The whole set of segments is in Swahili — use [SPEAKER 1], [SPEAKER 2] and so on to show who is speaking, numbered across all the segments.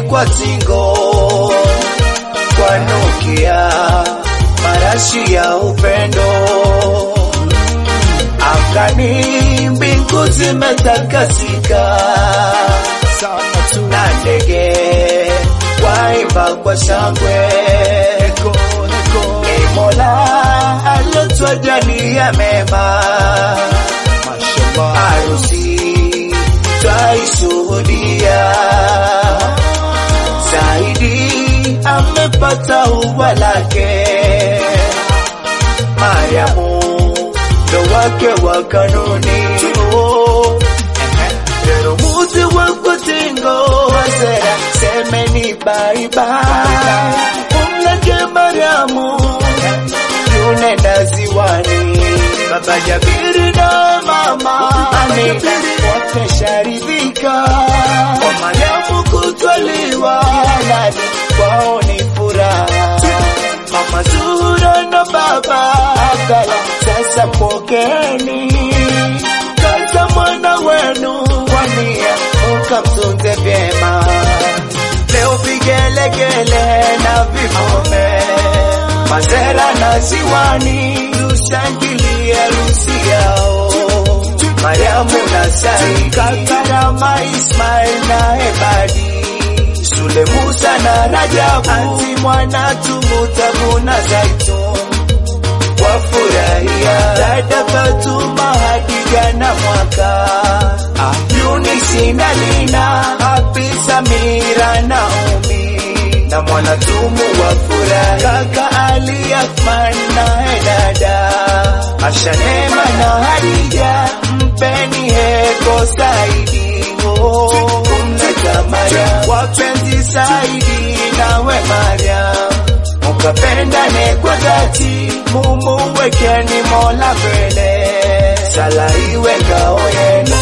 [SPEAKER 1] kwa tingo kwanukia marashi ya upendo angani mbingu zimetakasika na ndege waimba kwa shangwe ni Mola alotwajalia mema harusi twaishuhudia zaidi amepata ua lake Mariamu ndo wake wa kanuni Pero muzi wako tingo Wazera semeni bye bye Umleke Mariamu Yunenda ziwani Baba Jabiri na mama Amina Wamesharidhika Kwa Mariamu kutwaliwa Halali kwao ni furaha Mama Zura na baba Abdala Sasa pokeni Kaza mwana wenu kwa nia ukamtunze vyema. Leo vigelegele na vivume, mazera na ziwani, tushangilie harusi yao. Mariamu na Sai, Kakarama, Ismail na Ebadi, Sule, Musa na Rajabu, Anti mwana Tumutabu na Zaitun wafurahia dada Fatuma Hadija na mwaka Yunisi na Lina Happy Samira na Umi na mwanatumu wafurahi kaka Ali Athman na dada Asha Neema na Hadija mpeni heko Saidi oh, kumleta Mariam wapenzi Saidi nawe Mariam mukapendane kwa dhati, mumuwekeni Mola mbele, sala iwe ngao yenu.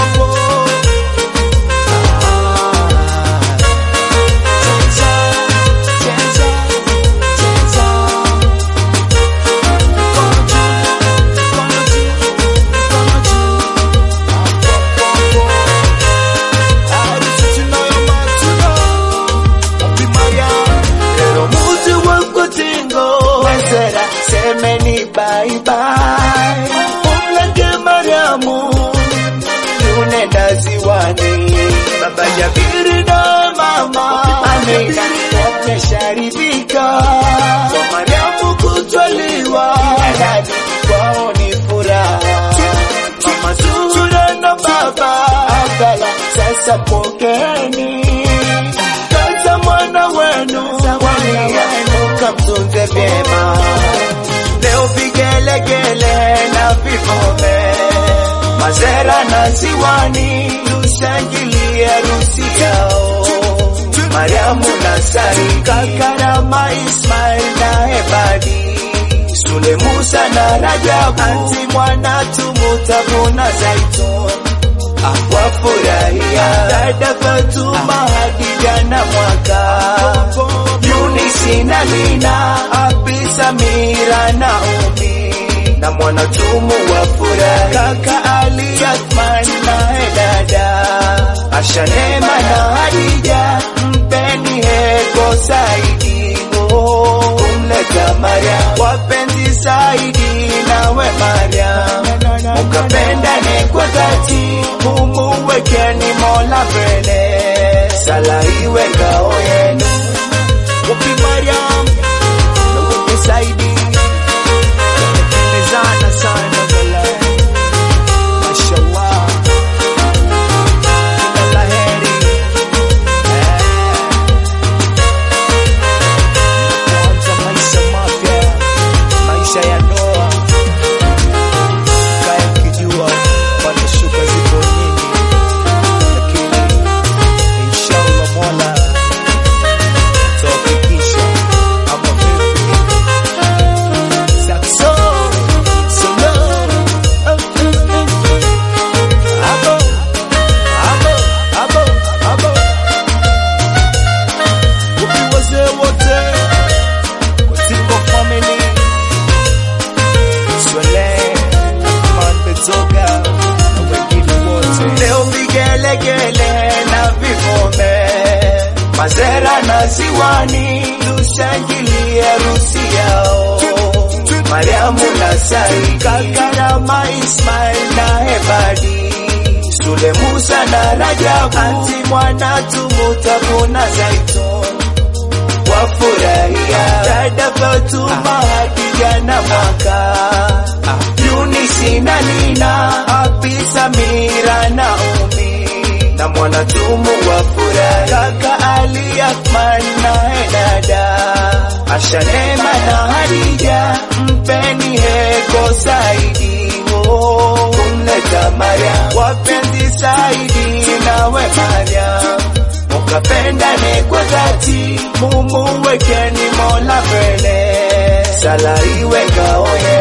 [SPEAKER 1] Pero muzi wako tingo Wazera semeni bye bye Umleke Mariamu Yunenda ziwani Baba Jabiri na mama Amina Wamesharidhika Kwa Mariamu kutwaliwa Halali kwao ni furaha Mama Zura na baba Abdala Sasa pokeni Kaza mwana wenu wania ukamtunze vyema. Leo vigelegele na vivume, mazera na ziwani, tushangilie harusi yao. Mariamu na Sai, Kakarama, Ismail na Ebadi, Sule, Musa na Rajabu, Anti mwana Tumutabu na Zaitun wafurahia dada Fatuma Hadija na mwaka Yunisi na Lina Happy Samira na Umi na mwanatumu wafurahi kaka Ali Athman na dada Asha Neema na Hadija mpeni heko Saidi oh, kumleta Mariam wapenzi Saidi nawe Mariam mukapendane kwa dhati, mumuwekeni Mola mbele, sala iwe ngao yenu. Wapi Mariam na wapi Saidi, wamependezana sana vile, mashallah, kila la heri eh. Kuanza maisha mapya Mazera na Ziwani, tushangilie harusi yao. Mariamu na Saidi, Kakarama Ismail na Hebadi, Sule Musa na Rajabu, Anti mwana Tumutabu na Zaitun wafurahia dada Fatuma Hadija na Mwaka Yunisi na Nina Happy Samira na Umi na Mwanatumu wafurahi kaka Ali Akman na Henada Asha Neema na Hadija mpeni heko Saidi oh, kumleta Mariam wapenzi Saidi nawe Mariam mukapendane kwa dhati, mumuwekeni Mola mbele, sala iwe ngao yenu.